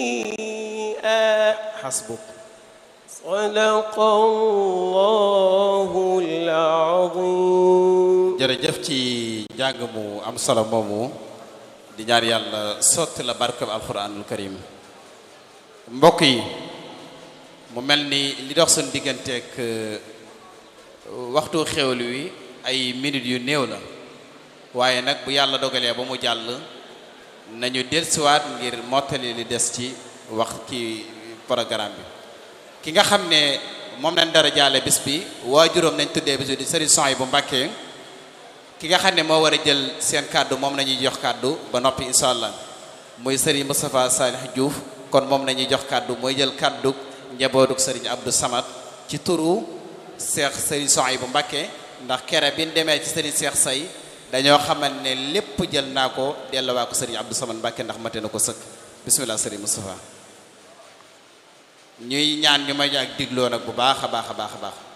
xasbuk صدق الله العظيم jërëjëf ci njàng mu am solo moomu di ñaan yàlla sotti la barkeb alquranul karim mbokk yi mu mel ni li dox suñu digganteeg waxtu xewlu wi ay minutes yu néew la waaye nag bu yàlla dogalee ba mu jàll nañu dellusiwaat ngir mottali li des ci wax ci programme bi ki nga xam ne moom lañ dara jaale bis bi waajuróom nañ tuddee bis bi di Serigne Soy bu Mbàkke ki nga xam ne moo war a jël seen kàddu moom nañuy jox kàddu ba noppi incha allah muy Serigne Moustapha Salih Diouf kon moom nañuy jox kàddu mooy jël kàddu njabootuk Serigne Abdou Samad ci turu Cheikh Serigne Soy bu Mbàkke ndax kere bi ñu demee ci Serigne Cheikh Say dañoo xamal ne lépp jël naa ko dellowaa ko Serigne Abdou Samad Mbàkke ndax mate na ko sëkk bismillah Serigne Moustapha ñuy ñaan ñu may ak digloo nag bu baax a baax a baax a baax